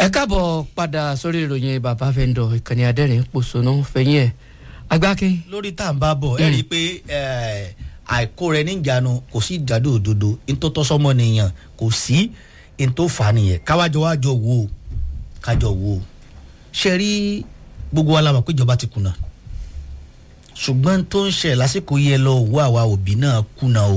ẹ káàbọ̀ padà sórí ìròyìn bàbá fẹ́ńdọ̀ ìkànnì adẹ́rìn pòṣónú fẹ̀yìn ẹ̀ agbákin. lórí tá à ń bá bọ̀ ẹ rí i pé àìkó rẹ níjànú kò sí ìjàdó òdodo ntótọ́sọ́mọ nìyàn kò sí ntòfà nìyẹn káwájọ wájọ wò ó kájọ wò ó ṣe rí gbogbo wa la mọ̀ pé ìjọba ti kùnà ṣùgbọ́n tó ń ṣe lásìkò yẹ lọ wọ àwa òbí náà kùnà o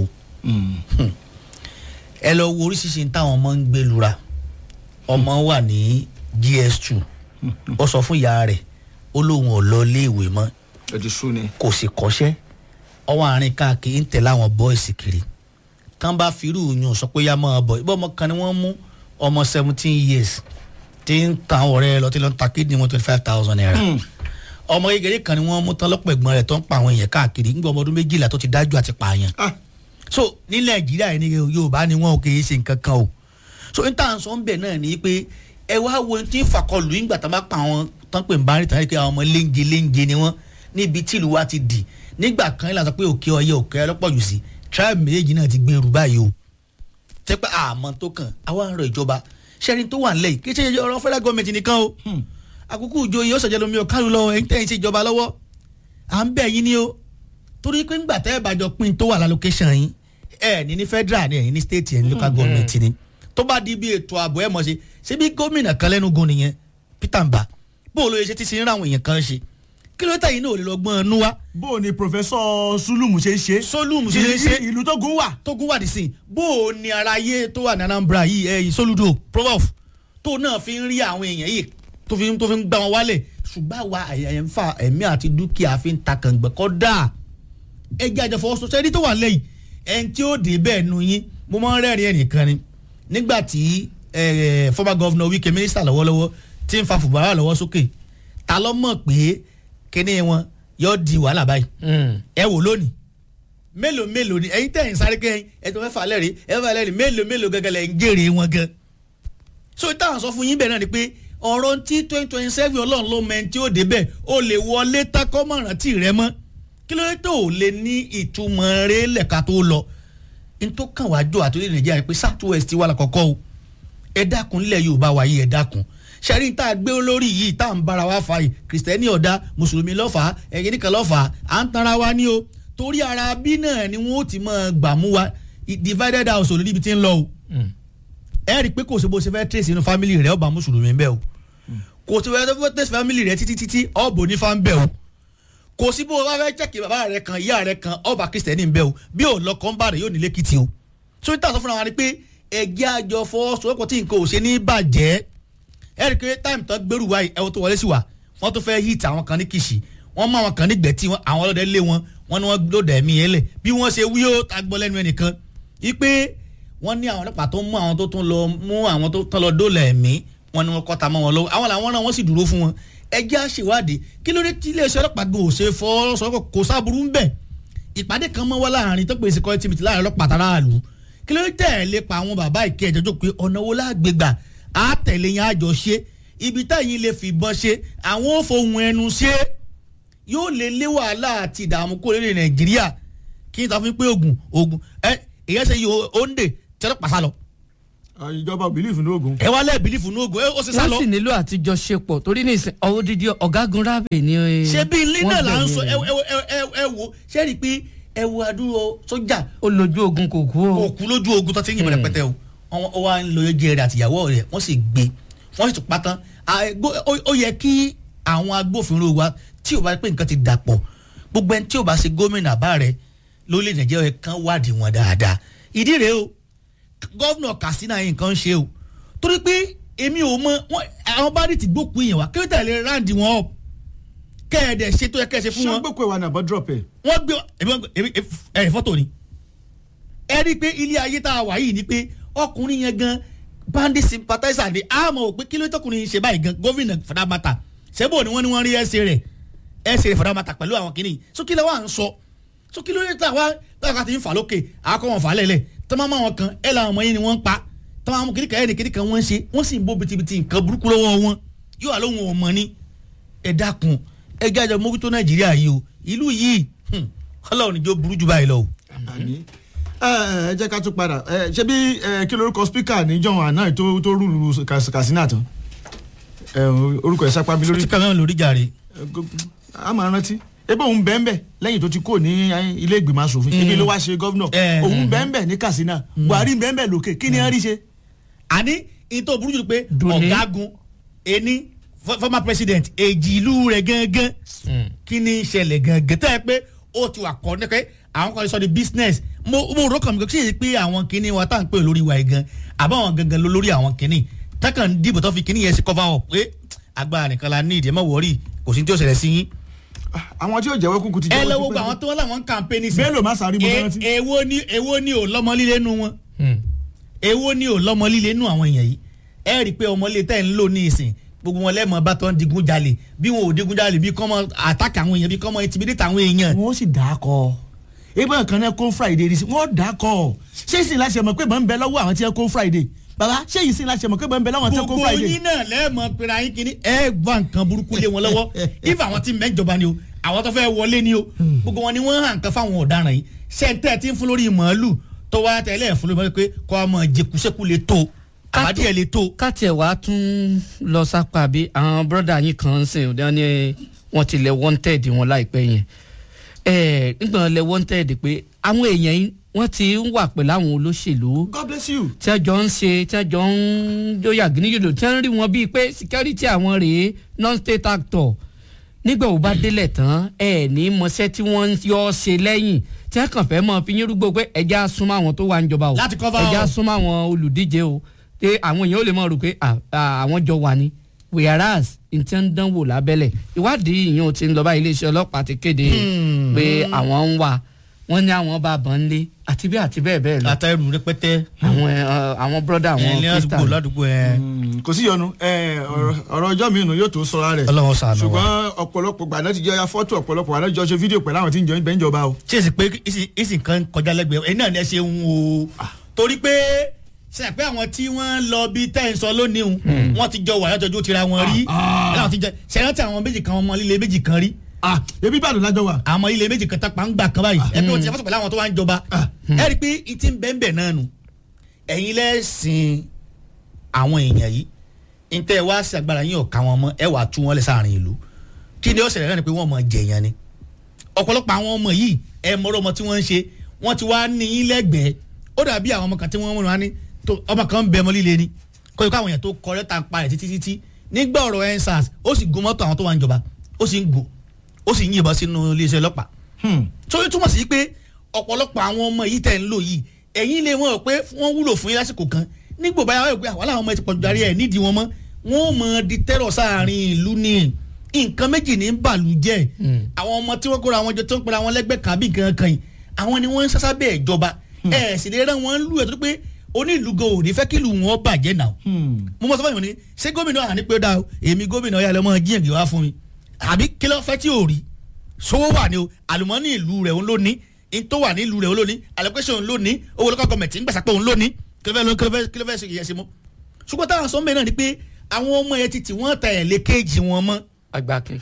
ẹ lọ wo oríṣiríṣi táwọn ọmọ ń gbé lura ọmọ wà ní gs2 ó sọ fún ìyá rẹ̀ ó lóun ò lọ iléèwé mọ́ ẹ̀dí sùn ni. kò sì kọ́ṣẹ́ ọwọ́ àárín káàkiri ń tẹ̀lé àwọn bọ́ìsì kiri tán bá firú yun sọ pé yá máa bọ̀ ibà ọmọ kan ni wọ́n mú ọmọ seventeen years tí ń ta àwọn ọ̀rẹ́ lọ tí ló ń ta kídìní wọn twenty five thousand naira ọmọ kékeré kan ni wọ́n mú tán lọ́pọ̀ ẹ̀gbọ́n rẹ̀ tó ń pa àwọn èèyàn káàkiri ńgbà ọmọ ọdún méjìlá tó ti dájú àti pààyàn so ní nàìjíríà yìí ni yorùbá ni wọn ò kì í ṣe nǹkan kan o so n tàn sọ ń bẹ̀ náà ni pé ẹ wá wo tí ń fakọlù ìgbà tán bá pa àwọn tán pè ń bá rìn tán pé àwọn ọmọ léńje léńje ni wọ́n níbi tí ìlú wa ti dì nígbà kan ìlànà pé òkè ọyẹ òkè ọlọ́pọ̀ jù sí tribe méjèèjì náà ti gbèrú báyìí o tẹ́pẹ́ àmọ́ tó kàn àwa ń rọ ìjọba sẹ́rin tó wà ńlẹ̀ yìí kí ṣe ọ̀rọ̀ federal government nìkan o àkókò ìjọ yìí ó ṣàjẹ́ lomi ọ̀kárù lọ́wọ́ ẹ̀yin tẹ́yìn ṣe ìjọba lọ́wọ́ à ń bẹ̀ yín ni o torí pé ńgbà tẹ́ ẹ bá jọ pín tó wà lálókéṣàn yín ẹ ní ní federal ni ẹ̀yin ní state yẹn ní local government ni tó bá di bí ètò ààbò ẹ̀ mọ̀ ṣe ṣé bí gómìnà kan lẹ́nu gun nìyẹn Peter Mba bó o lóye ṣe ti sin ra àwọn èèyàn kan ṣe kí ló tẹ̀yìn náà ò lè lọ gbọ́n ẹnu wá. bó o ní pòfẹ́sọ̀ sulumu ṣe ń ṣe. solumu ṣe ń ṣe ìlú tó gún wà. tó gún wà dì sí bó o ní ara ayé tó wà ní Anambra yìí ẹ̀yìn soludo provof tó náà fi ń rí àwọn èèyàn yìí tó fi tó fi ń gbá wọn wálẹ̀ ṣùgbọ́n àwa ẹ̀yẹ̀ ń fa ẹ̀mí àti dúkìá fi ń ta kàngbẹ́ kọ́ dáa ẹgbẹ́ àjọfọwọ́sọ sẹ́ni tó wà lẹ́yìn ẹni tí ó dé bẹ́ẹ̀ nu yín mo máa ń rẹ́rìn ẹnìkan ni nígbà tí former governor Wike minister lọ́wọ́lọ́wọ́ ti ń fa fùbárà lọ́wọ́ sókè ta ló mọ̀ pé kíní wọn yóò di wàhálà báyìí ẹ wò lónìí mélòó mélòó ni ẹ̀yin tẹ̀yìn sáré kẹ́yìn ẹ̀tọ́ mẹ́fà lẹ́rìí ẹ̀fà lẹ́rìí mélòó mélòó gẹ́gẹ́ lẹ́ ń jèrè wọn gan so táwọn sọ fún yín bẹ́ẹ̀ náà ni pé ọ̀rọ̀ tí twenty twenty seven ọlọ́run ló mẹ́ni tí ó dé bẹ́ẹ̀ ó lè wọlé takọ́mọ̀ràn tí rẹ mọ́ kí ló dé tó o lè ní ìtumọ̀ rẹ lẹ́ka tó lọ n tó kàn wá jọ àtúndì nàìjíríà pé south west wà lákọ̀ọ́kọ́ o ẹ dákun nílẹ̀ yorùbá wa yìí ẹ dákun sẹ́rí tá a gbé olórí yìí tá à ń bára wa fa yìí kìrìsìtẹ́nì ọ̀dà mùsùlùmí lọ́fà ẹ̀yìn nìkan lọ́fà à ń tanra wa ní o torí ara bí náà ni wọ́n ti máa gbà mú wa divided house ò níbi tí ń lọ o ẹ rí i pé kò sí bó ṣe fẹ́ trace inú family rẹ ọba mùsùlùmí bẹ́ẹ̀ o kò sí bó ṣe fẹ́ trace family rẹ títí títí ọ̀bọ̀ ní fa ń bẹ́ẹ̀ o kò sí bó o bá fẹ́ chẹ́kì bàbá rẹ kan ìyá rẹ kan ọba kìrìsìtẹ́nì ń bẹ́ẹ̀ o bí ò lọ kọ́ ń bá rẹ yóò nílé kìtì o so ní tàṣọ fúnra wa ni pé ẹgbẹ́ àjọ fọwọ́sowọ́pọ̀ tí nǹkan ò ṣe ní bàjẹ́ ẹ rí i pé táìmù tán gbèrú wa ẹ̀wọ̀n tó wọlé sí wa wọ́n tó fẹ́ hit àwọn kan ní kìsì wọ́n mú àwọn kan ní gbẹ̀tì àwọn ọlọ́dẹ lé wọn wọ́n ní wọ́n lòdà ẹ̀mí yẹn lẹ̀ bí wọ́n ṣe wí ó ta gbọ́ lẹ́nu ẹnìkan wípé wọ́n ní àwọn ọlọ́pàá tó mú àwọn tó tún lọ mú àwọn tó tán lọ dóòlà ẹ̀mí wọ́n ní wọ́n kọ́ta mọ́ wọn lọ́wọ́ àwọn làwọn náà wọ́n sì dúró fún wọn ẹjẹ́ àṣewádìí kí ló dé tí iléeṣẹ́ ọlọ́pàá gbé òṣè fọwọ́sowọ́pọ̀ kò sábúrú ń bẹ̀ ìpàdé kan mọ́ wá láàrin tó pèsè security meeting láàrin ọlọ́pàá tàráàlú kí ló dé tẹ̀lé pa àwọn bàbá ìkẹ́ ẹ̀jọ́ pé ọ̀nà wo láàgbégbà á tẹ̀lé yẹn àjọ ṣe ibi táyìn lè fìbọn ṣe àwọn ò fohùn ẹnu ṣe yóò lè lé wàhálà àti ìdààmú kó lè nàìjíríà kí n ta fún pé ogun ogun ẹ ìyẹn ṣe yìí òǹdè tẹ́lẹ̀ pàṣà lọ. ìjọba bìlífù ní ogun. ẹ wá lẹ́ bìlífù ní ogun ó ṣe sá lọ. wọ́n sì nílò àtijọ́ ṣepọ̀ torí ní ìsìn ọwọ́ dídí ọ̀gágun rábè ni. ṣé bí ilé náà là ń sọ ẹ wọ́n ẹ ẹ ẹ wo ṣé rí i pé ẹ wo àdúró sójà ó lójú ogun kò kú o. òkú lójú ogun tó ti ń yìnbọn rẹpẹtẹ o wọn ó wá ń lo oúnjẹ rẹ àtìyàwó rẹ wọn sì gbé wọn sì tún pátán ó yẹ kí àwọn agbófinró wa tí ò bá pé nǹkan ti dàpọ̀ gbogbo ẹni tí ò bá ṣe gómìnà bá rẹ lórílẹ̀ nàìjíríà kan wádìí wọn dáadáa ìdí rèé o gọ́vnà Katsina yìí nǹkan ṣe o torí pé èmi ò mọ àwọn bá rí ti gbókùn yẹn wá kí ló tẹ̀lé ráǹdì wọn up kẹ́ẹ̀dẹ̀ ṣe tó yẹ kẹ́ẹ̀ ṣe fún ṣé wọn gbogbo ìwà nàbọ̀ drop ẹ̀. wọ́n gbé ẹ̀rẹ̀ fọ́tò ni ẹ rí i pé ilé ayé tá a wà yìí ni pé ọkùnrin yẹn gan bandit sympathizer ni a mọ̀ pé kí ló tọkùnrin yìí ṣe báyìí gan gómìnà fadamata ṣẹ́bọ̀ ni wọ́n ní wọ́n rí ẹsẹ̀ rẹ̀ ẹsẹ̀ rẹ̀ fadamata pẹ̀lú àwọn kìnnì so kí ló wà ń sọ so kí ló dé tá a wá tá a kà ti ń fà lókè àkọ́ wọn fà lẹ́lẹ̀ tọ́mọ́ máa wọn kan ẹ̀ làwọn ọmọ yẹn ni wọ́n ń pa tọ́mọ́ àwọn kìnnìkan ẹ̀ ní kìnnìkan wọ́n ń ṣe wọ́n sì ń bó bitibiti nǹkan burúkú lọ́wọ́ wọn yóò wà lóhun ọmọ ni ẹ dákun ẹ jáde mójútó nàìjíríà yìí o ìlú yìí ọlọ́run níjó burú jù báyìí lọ o. àní ẹ ẹ jẹ́ ká tún padà ẹ ṣé bí ẹ kí lorúkọ spíkà níjọ́ àná tó tó rúlu Katsina tán ẹ, orúkọ ẹ̀ sápá mi lórí lórí kàmẹ́rin lórí jàre. a máa rántí ebe òun bẹ́ẹ̀nbẹ́ lẹ́yìn tó ti kó ní ilé ìgbìmọ̀ asòfin ibi ló wá ṣe gọ́vnọ̀ Eh, òun bẹ́ẹ̀nbẹ́ ní Katsina Buhari bẹ́ẹ̀nbẹ́ lókè kí ni ẹ rí ṣe. àní ìtò burú jù pé Dùnní. ọ̀gágun ení fo- former president èjì ìlú rẹ̀ gangan kí ni ìṣẹ̀lẹ̀ gangan tẹ́ ẹ pé ó ti wà kọ́ ní pé àwọn kan lè sọ di business mo mo rò kàn mí kí ṣe pé àwọn kinní wa tá à ń pè lórí wa yìí gan àbáwọn gangan ló lórí àwọn kinní tákàn ń dìbò tó fi kinní yẹn ṣe cover up pé agbára nìkan la ní ìdí ẹ má wọrí kò sí ní tí ó ṣẹlẹ̀ sí yín. àwọn tí yóò jẹ́wọ́ kúkú ti ẹ jẹ́wọ́ lọ́wọ́ tipẹ́. gba àwọn tó wọ́n láwọn ń campaign sí. Bello Masari mo rántí. E- èwo ni èwo ni ò lọ́mọ líle nu wọn èwo ni ò lọ́mọ líle nu àwọn èèyàn yìí ẹ rí i pé ọmọlé tẹ́ ń lò ní ìsìn gbogbo wọn lẹ́mọ̀ bá tó ń digun jalè bí wọn ò digun jalè bí kọ́mọ àtàkì àwọn èèyàn bí kọ́mọ intimidate àwọn èèyàn. wọ́n sì dà á kọ́ ẹgbẹ́ kan náà kó Friday rí sí wọ́n dà á kọ́ ṣé ìsìn láṣẹ mọ̀ pé bọ́n ń bẹ lọ́wọ́ àwọn tí wọ́n kó Friday bàbá ṣé ìsìn láṣẹ mọ̀ pé bọ́n ń bẹ lọ́wọ́ àwọn tí wọ́n kó gbogbo Friday. yín náà lẹ́ẹ̀mọ pera yín kínní ẹ gbọ́ nǹkan burúkú lé wọn lọ́wọ́ if àwọn tí mẹ́jọba ni o àwọn tó fẹ́ wọlé ni o gbogbo wọn ni wọ́n hàn kan fáwọn ọ̀daràn yìí ṣẹ́ńtẹ́ tí ń fún lórí màálù tó wá tẹ̀lé ẹ̀ fún lórí màálù pé kọ́ ọmọ jẹkúṣẹ́kù lè tó àbádìẹ lè tó. káàtì ẹ̀ wá tún lọ sápá bí àwọn bọ́dà yín kan ń sìn wọ́n ní wọ́n ti lẹ̀ wanted wọn láìpẹ́ yẹn ẹ̀ nígbà wọn lẹ̀ wanted pé àwọn èèyàn yìí wọ́n ti ń wà pẹ̀lú àwọn olóṣèlú God bless you. tí wọ́n jọ ń ṣe tí wọ́n jọ ń jóyà gíníyòdò tí wọ́n rí wọn bíi pé security àwọn rèé non-state actor nígbà wo bá délẹ̀ tán ẹ ní mọṣẹ́ tí wọ́n ń yọ ọ́ ṣe lẹ́yìn tí wọ́n kàn fẹ́ mọ́ fi yín rúgbó pé ẹja súnmọ́ àwọn tó wà ń jọba o Láti cover ẹja up. súnmọ́ àwọn olùdíje o pé àwọn èèyàn ò lè mọ̀ rò pé à, à, àwọn jọ wà ní whereas n ti ń dánwò lábẹ́lẹ̀ ìwádìí ìyẹn ò ti ń lọ bá iléeṣẹ́ ọlọ́pàá ti kéde pé àwọn ń wà wọ́n ní àwọn bá bọ̀ ń lé àti bí àti bẹ́ẹ̀ bẹ́ẹ̀ lọ àtàrù rẹpẹtẹ àwọn ẹ, ọ, àwọn brọ́dà àwọn ẹ ní àdúgbò Christian ládùúgbò ẹ. Mm, kò sí yọnu ẹ, ọ̀rọ̀ ọ̀rọ̀ ọjọ́ mi nù yóò tó sọra rẹ̀ Ọlọ́run ṣàánú wa. ṣùgbọ́n ọ̀pọ̀lọpọ̀ gbàdá ti jọ ya fọ́tò ọ̀pọ̀lọpọ̀ gbàdá jọ ṣe fídíò pẹ̀lú àwọn tí ń jọ ibẹ̀ ń jọba o. ṣé èsì pé ìsì- ìsì kan kọjá lẹ́gbẹ̀ẹ́ ẹ̀yin náà ni ẹ ṣe ń wo torí pé ṣe àpé àwọn tí wọ́n lọ bí tẹ́ ẹ̀ ń sọ lónìí o wọ́n ti jọ wà látọjú tira wọn rí ẹ̀ láwọn ti jẹ ṣe rántí àwọn méjì kan ọmọ líle méjì kan rí ah ebi Ìbàdàn lájọ wà. àwọn ilé méjì kan tápá ń gbà kan báyìí ẹbí wọn ti fọ́sọ̀ pẹ̀lú àwọn tó wá ń jọba ẹ rí i pé ìtì ń bẹ́ẹ̀ náà nù ẹ̀yin lẹ́sìn àwọn èèyàn yìí ntẹ́ ẹ wá sí agbára yín ọ̀ka wọn mọ́ ẹ wàá tú wọn lẹ̀ sáàrin ìlú kí ni ó ṣẹlẹ̀ náà ni pé wọ́n mọ̀ jẹ̀yàn ni ọ̀pọ̀lọpọ̀ àwọn ọmọ yìí ẹ mọ̀rọ̀ ọmọ tí wọ́n ń ṣe wọ́n ti wá ní yín lẹ́gbẹ̀ẹ́ ó dàbí àwọn ọmọ kan tí wọ́n mọ̀ wá ní tó ọmọ kan ń bẹ ọmọ líle ni kó ikú àwọn èèyàn tó kọ lẹ́tà ń pa rẹ̀ títí títí nígbà ọ̀rọ̀ ensars ó sì gun mọ́tò àwọn tó wà ń jọba ó sì ń gùn ó sì ń yìnbọn sínú iléeṣẹ́ ọlọ́pàá tó yẹ túmọ̀ sí pé ọ̀pọ̀lọpọ̀ àwọn ọmọ yìí tẹ̀ ń lò yìí ẹ̀yin lè wọ́n rò pé wọ́n wúlò fún yín lásìkò kan nígbò báyà wọ́n rò pé àwọn làwọn ọmọ ẹ̀ ti pọ̀jù darí ẹ̀ nídìí wọn mọ́ wọ́n ò mọ̀ di tẹ́rọ̀ sáàrin ìlú ni nǹkan méjì ní bàlú jẹ́ àwọn ọmọ tí wọ́n kóra wọn jọ tó ń pera wọn lẹ́gbẹ́ kan bí nǹkan kan yìí àwọn ni wọ́n ń sásá bẹ́ẹ̀ jọba ẹ̀ sì lè rán wọn lù ẹ̀ tó pé onílù gan ò ní fẹ́ kí ìlú wọn bàjẹ́ náà mo mọ sọ fún yín ní ṣé gómìnà àní pé ó dáa o èmi gómìnà ọ̀yà lọ́mọ jíyàn gbé wá fún mi àbí kí ló fẹ́ tí ò rí sówó wà ní o àlùmọ́nì ìlú rẹ̀ òun ló ní in tó wà ní ìlú rẹ̀ òun ló ní allocation òun ló ní owó local government ń gbèsè pé òun ló ní kí ló fẹ́ ló- kí ló fẹ́ kí ló fẹ́ ṣe ìyẹn ṣe mọ́ ṣùgbọ́n táwọn sọ ń bẹ̀ náà ni pé àwọn ọmọ yẹn ti tì wọ́n ta ẹ̀ lé kéèjì wọn mọ́ agbákin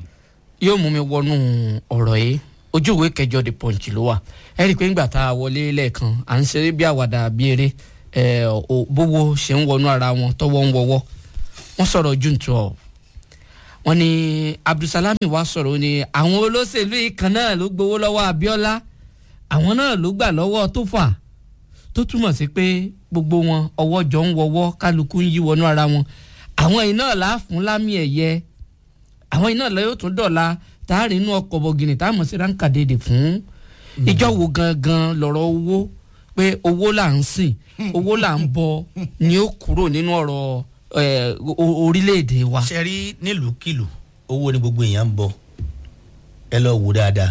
yóò mú mi wọnú ọ̀rọ̀ yìí ojú ìwé kẹjọ the punch ló wà ẹ rí i pé ńgbà tá a wọlé lẹ́ẹ̀kan à ń ṣeré bí àwàdà bí eré ẹ ò bówó ṣe ń wọnú ara wọn tọwọ́ ń wọwọ́ wọ́n sọ̀rọ̀ june twelve wọ́n ní abdulsalami wa sọ̀rọ̀ ó ní àwọn olóṣèlú yìí kan náà ló gbowó lọ́wọ́ abiola àwọn náà ló gbà lọ́wọ́ tó fà tó túmọ̀ sí pé gbogbo wọn ọwọ́ jọ ń wọwọ́ kálukú ń yí wọnú ara wọn àwọn yìí náà là á fún lámì ẹ̀yẹ àwọn iná lọ yóò tún dọ̀la táàrí inú ọkọ̀ bọ̀gìnì táàmù sí ránkà dédè fún ìjọ wo gangan lọ̀rọ̀ owó pé owó là ń sìn owó là ń bọ ni ó kúrò nínú ọ̀rọ̀ eh, o- orílẹ̀-èdè wa. ṣe rí nílùúkìlù owó ni gbogbo èèyàn ń bọ ẹ lọ wò dáadáa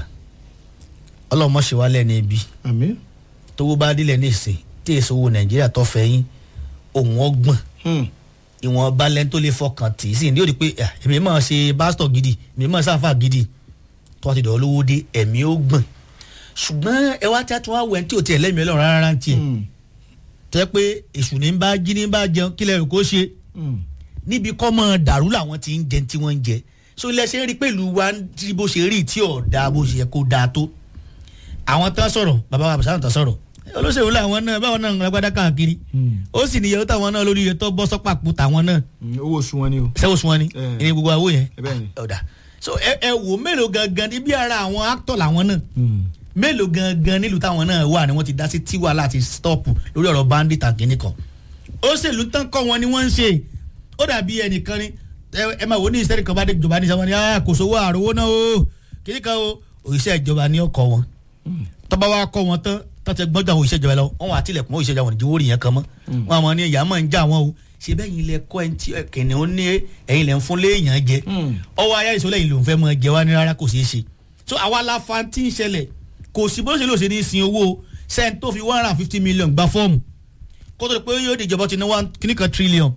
ọlọ́mọ ṣe wá lẹ́ni ibi àmín. tówó bá dílẹ̀ ní ìsìn tí èso owó nàìjíríà tó fẹ́ yín òun ọgbọ̀n ìwọ̀n balẹ̀ tó lè fọkàn tì í sí ní ó di pé "Ah, èmi máa ṣe pásítọ̀ gidi èmi máa sáfà gidi tó wá ti dọ̀ lówó dé ẹ̀mí ó gbọ̀n ṣùgbọ́n ẹ wá tí a tún wá wẹ̀ tí ò tiẹ̀ lẹ́mìí ọlọ́run rárá ń tiẹ̀ tẹ́ pé èṣù ní bá jí ní bá jẹun kílẹ̀ rò kó ṣe níbi kọ́ mọ́ dàrú làwọn ti ń jẹ tí wọ́n ń jẹ so ilẹ̀ ṣe ń rí pẹ̀lú wa ń tí bó ṣe rí tí ò dáa bó ṣe yẹ kó dáa tó àwọn tán sọ̀rọ̀ bàbá wa àbùsà tán sọ̀rọ̀ olóṣèlú làwọn náà báwọn náà ń gbadá káàkiri ó sì níyàwó táwọn náà lórí iye tó bọ́ sọ́pàpù táwọn náà owó oṣù wọn ni o. sẹ́wọ̀n sún wọn ni Eh. ìní gbogbo àwọ̀ yẹn Eh, bẹ́ẹ̀ ni. ọ̀dà so ẹ ẹ wò mélòó gangan níbi ara àwọn actor làwọn náà mélòó gangan nílùú táwọn náà wà ni wọ́n ti dá sí tiwa láti stop lórí ọ̀rọ̀ bandit and kìnìkan òṣèlú tán kọ́ wọn ni wọ́n ń ṣe ó dàbí ẹnìkan ni ẹ ẹ máa wò ní ìṣẹ́ni kan bá dé ìjọba ní sáwọn ni "Ah, kò sówó àròwó náà o kìnìkan o òṣìṣẹ́ ìjọba ni ó kọ́ wọn tọ́ba wa kọ́ wọn tán tọ́tẹ gbọ́dọ̀ àwọn òṣìṣẹ́ ìjọba lọ wọn wà á tilẹ̀kùn mọ́ òṣìṣẹ́ ìjọba wọn ìdíwó rìn yẹn kan mọ́ wọn àmọ́ ní ìyá máa ń já wọn o ṣe bẹ́ẹ̀ yín lẹ kọ́ ẹni tí kìnìún ní ẹ̀yin lẹ ń fún léèyàn jẹ ọwọ́ ayé ìṣọ́lẹ̀ yìí ló ń fẹ́ mọ jẹ wá ní rárá kò ṣeé ṣe so àwa la fa tí ń ṣẹlẹ̀ kò sí bó ṣe lò ṣe ní sin owó sẹ́ni tó fi one hundred and fifty million gba fọ́ọ̀mù kó tó di pé yóò dìjọba ti ná one kíní kan trillion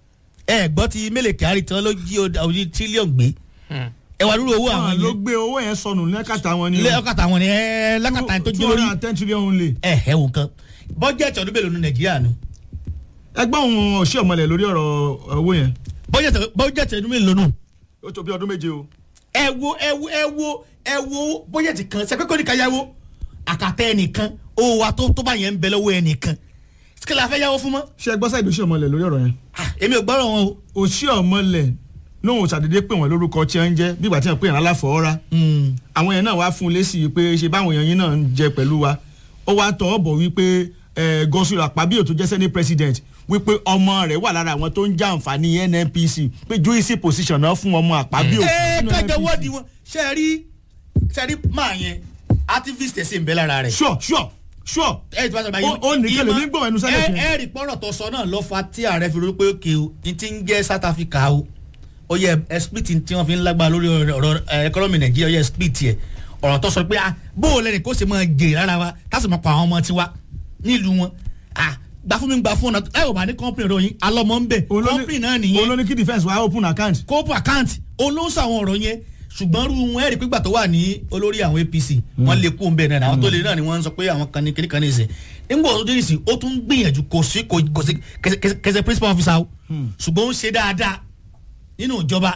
ẹ gbọ́ ti mélèé kyari tán ló jí òdi trillion gbé ẹ wà lórí owó àwọn àwọn ló yẹn gbé owó yẹn sọnù lẹ́kàtà wọn ni o. lé ọkàtà wọn ni ẹ lákàtà yẹn tó two jó hundred lórí and ten trillion only. ẹ ẹ wò kan bọ́jẹ̀tì ọdún mélòó ní nàìjíríà nu ẹgbẹ́ òun ọ̀ṣẹ́ ọ̀mọlẹ̀ lórí ọ̀rọ̀ owó yẹn bọ́jẹ̀tì bọ́jẹ̀tì ọdún mélòó nù ó tó bí ọdún méje o. ẹ wo ẹ wo ẹ wo ẹ wo bọ́jẹ̀tì kan ṣe kókó nìkan yáwó àkàtà ẹnìkan owó wa tó tó bá yẹn ń bẹ lọ́wọ́ ẹnìkan kí la fẹ́ yáwó fún mọ́ ṣé ẹgbọ́n sáyidì ọ̀ṣẹ́ ọ̀mọlẹ̀ lórí ọ̀rọ̀ yẹn. Ah, èmi ò gbọ́rọ̀ wọn o ọ̀ṣẹ́ ọ̀mọlẹ̀ lóhùn ṣàdédé pè wọ́n lórúkọ tí wọ́n ń jẹ́ bí ìgbà tí wọ́n pè yàn aláfọ̀ọ́ra àwọn yẹn náà wá fún un lésì pé ṣe báwọn èèyàn yín náà ń jẹ pẹ̀lú wa ó wá tọ́ ọ bọ̀ wípé gọ́sùlù àpábíyò tó jẹ́ senate president wípé ọmọ rẹ̀ wà lára àwọn tó ń já àǹfààní nnpc pé juicy position náà fún ọmọ àpábíyò. ẹ nínú kájọ NNPC. wọ́ọ̀dì wọn ṣe rí ṣe rí máa yẹn activist ẹ̀ sì ń bẹ lára rẹ̀. sure sure sure ẹ ti bá sọ Ó- ó nìkan lèmi ń gbọ́ ẹnu Senate ẹ yẹn. ẹ rí pọ́nrọ̀ tó sọ náà lọ́ fa tí ààrẹ fi rí pé òkè o ní ti ń jẹ́ south africa o ó yẹ ẹ split tí wọ́n fi ń lágbára lórí ọ̀rọ̀ ọ̀rọ̀ ẹkọ́nọ́mì nàìjíríà ó yẹ split yẹ ọ̀rọ̀ tó sọ pé ah bó o lẹ́nu kó ṣe máa jèrè rárá wa tásì máa pa àwọn ọmọ tiwa nílùú wọn ah gbà fún mi gbà fún ọ̀nà ẹ ò bá ní company ròyìn alọ́mọ ń bẹ̀ Òun ló ní- company náà nìyẹn òun ló ní kí defence wa open account. kóòpù àkáǹtì olóńsọ àwọn ọ̀rọ̀ yẹn ṣùgbọ́n rú wọn ẹ̀rí pígbà tó wà ní olórí àwọn apc wọ́n lè kó ń bẹ̀ náà àwọn tó lè náà ni wọ́n ń sọ pé àwọn kan ní kíní kan ní ìsìn nígbà tó dé ìsìn ó tún gbìyànjú kò sí kò kò sí kẹsẹ- kẹsẹ kẹsẹ principal officer o ṣùgbọ́n ó ń ṣe dáadáa nínú ìjọba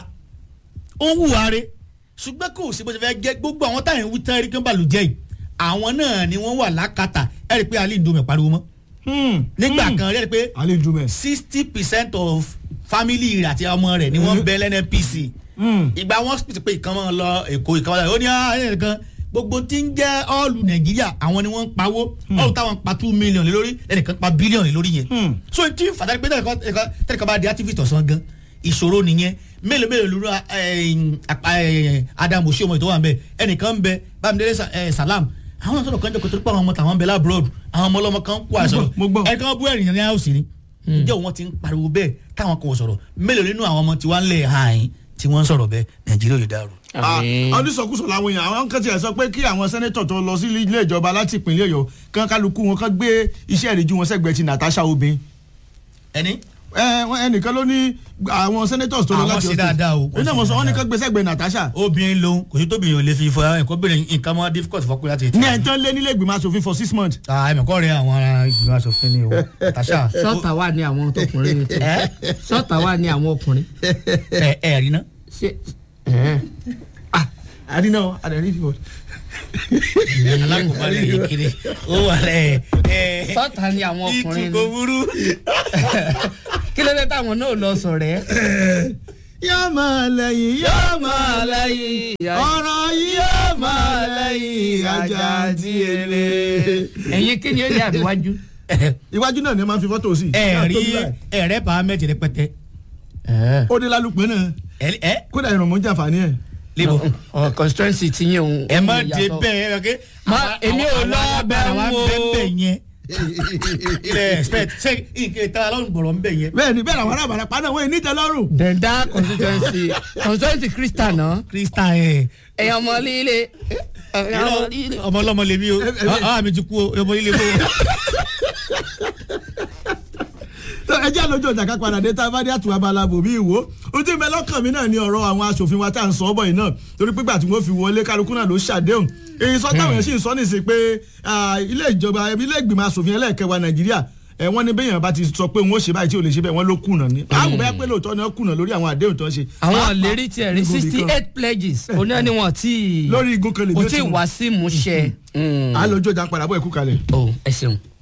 ó ń hùwà rẹ̀ ṣùgbọ́n kò sí bó ṣe fẹ́ jẹ́ gbogbo àwọn táyà ń wí tán rí kí wọ́n bá lù jẹ́ yìí àwọn náà ni wọ́n wà lákàtà ẹ̀rí pé alẹ́ ìdòmẹ̀ pariwo mọ́ nígbà kan ẹ̀rí pé alẹ́ ìdúmẹ̀. sixty percent of family rẹ̀ àti ọmọ rẹ̀ ni wọ́n bẹ lẹ́nẹ́pc ìgbà wọn spit pé ìkan máa lọ èkó ìkan máa lọ ó ní ayé kan gbogbo tí ń jẹ́ ọ́ọ̀lù nàìjíríà àwọn ni wọ́n ń pawó ọ́ọ̀lù táwọn pa two million lé lórí ẹnìkan pa billion lé lórí yẹn so tí fàtàkì pé tẹ́lẹ̀kan bá di activist ọ̀sán gan ìṣòro nìyẹn mélòó mélòó lóru adamu oṣù tó wà ń bẹ ẹnìkan ń bẹ bámidélé Sa- eh, salam àwọn sọ̀rọ̀ kan jẹ́ kó tó pé àwọn ọmọ tàwọn ń bẹ lábúròdù àwọn ọmọ ọlọ́mọ kan kó àìsàn Mo gbọ́. ẹnìkan bú ẹ̀rìn ní àwòsí ni ǹjẹ́ wọn ti ń pariwo bẹ́ẹ̀ táwọn kò sọ̀rọ̀ mélòó nínú àwọn ọmọ tí wọ́n ń lẹ̀ hàn yín tí wọ́n ń sọ̀rọ̀ bẹ́ẹ̀ nàìjíríà yóò dàrú. Àmín. onísọkúsọ làwọn èèyàn àwọn kan tiẹ̀ sọ pé kí àwọn sẹ́nẹ́tọ̀ tó lọ sí ilé ìjọba láti ìpínlẹ̀ ọ̀yọ́ kán kálukú wọn kán gbé iṣẹ́ ìrìjú wọn sẹ́gbẹ̀ẹ́ ti Natasha obìnrin ẹni ẹ wọn- ẹnìkan ló ní àwọn sẹ́nẹ́tọ̀ tó lọ Àwọn láti ṣe dáadáa o. ó ní àwọn sọ wọn ní kán gbé sẹ́gbẹ̀ẹ́ Natasha obìnrin lòun kò sí tóbi yìí ò lè fi fọ ẹ̀kọ́ bẹ̀rẹ̀ nǹkan mọ́ difficult fọkùnrin láti ní ẹ̀ tán lé nílé ìgbìmọ̀ asòfin for six months. ẹ̀mẹ̀kọ́ rẹ̀ àwọn ará ìgbìmọ̀ asòfin ni o Natasha sọ́ọ̀tà wà ní àwọn tọkùnrin ní tiẹ̀ sọ́ọ̀tà wà ní àwọn ọkùnrin ẹ ẹ rí ná. ṣe ẹ̀hẹ́n. àdínà àdàrí ìfọ̀. alákòóbálẹ̀ yìí kiri ó wà lẹ̀ ẹ̀ sọ́ọ̀tà ní àwọn ọkùnrin ìtukọ̀ ní burú. kí ló dé táwọn náà lọ sọ̀rọ̀ ẹ́. yóò máa lẹ́yìn yóò máa lẹ́yìn ọ̀rọ̀ yìí yóò máa lẹ́yìn ajá tí ele. ẹ̀yin kí ni ó yẹ àbíwájú. iwájú náà ni ẹ máa ń fi fọ́tò sí. ẹ rí ẹ̀rẹ́ pàmẹ́tì rẹpẹtẹ. ó dé lálùpẹ́ náà ẹ ẹ kódà ìrànmọ́ jàǹfààní ẹ̀. lébo. ọ̀ constituency ti yín òun. ẹ má òun dé yàtọ̀. bẹ́ẹ̀ ẹ kẹ́. Má- èmi ò lọ bẹ̀ àwọn wò. bẹ́ẹ̀ yẹn. ilẹ̀ expect ṣé nǹkan ìtara lọ́rùn gbọ̀rọ̀ ń bẹ̀ yẹn. bẹ́ẹ̀ni bẹ́ẹ̀ làwọn arábàrà pa náà wọ́n ní tẹ́lọ́rùn. dẹ̀ndá constituency constituency christian náà. krista ẹ̀ ẹ̀yàn ọmọ líle. ẹ̀yàn ọmọ líle. ọmọ ọlọ́mọ lèmi o àwọn mi ti kú o ọmọ líle bó. ẹ jẹ́ àlọ́jọ́ ọjà ká padà dé tá a bá dé àtúwà balabo bí ìwò ó ti bẹ lọ́kàn mi náà ní ọ̀rọ̀ àwọn aṣòfin wa tá à ń sọ ọ́ bọ̀ yìí náà torí pé gbà tí wọ́n fi wọlé kálukú náà ló ṣàdéhùn èyí sọ táwọn èèyàn sì ń sọ nìsín pé ah, ilé ìjọba ilé ìgbìmọ̀ aṣòfin ẹlẹ́ẹ̀kẹwàá nàìjíríà ẹ wọ́n ní bẹ́yàn bá ti sọ pé wọ́n ó ṣe báyìí tí ò lè ṣe bẹ́ẹ̀ wọ́n ló kùnà ní. àwọn bẹ́ẹ̀ pé lóòótọ́ ni wọ́n kùnà lórí àwọn àdéhùn tó ń ṣe. àwọn Pàápàá àlérí tiẹ̀ rí ní gòbí sixty kan. eight pledges oní ẹni wọn tí lórí igun kan lè kò bí ó tí ì ti wá sí ìmúṣẹ. à lójú ọjà ń padà bọ̀ ẹ̀kú kalẹ̀. o ẹ ṣeun.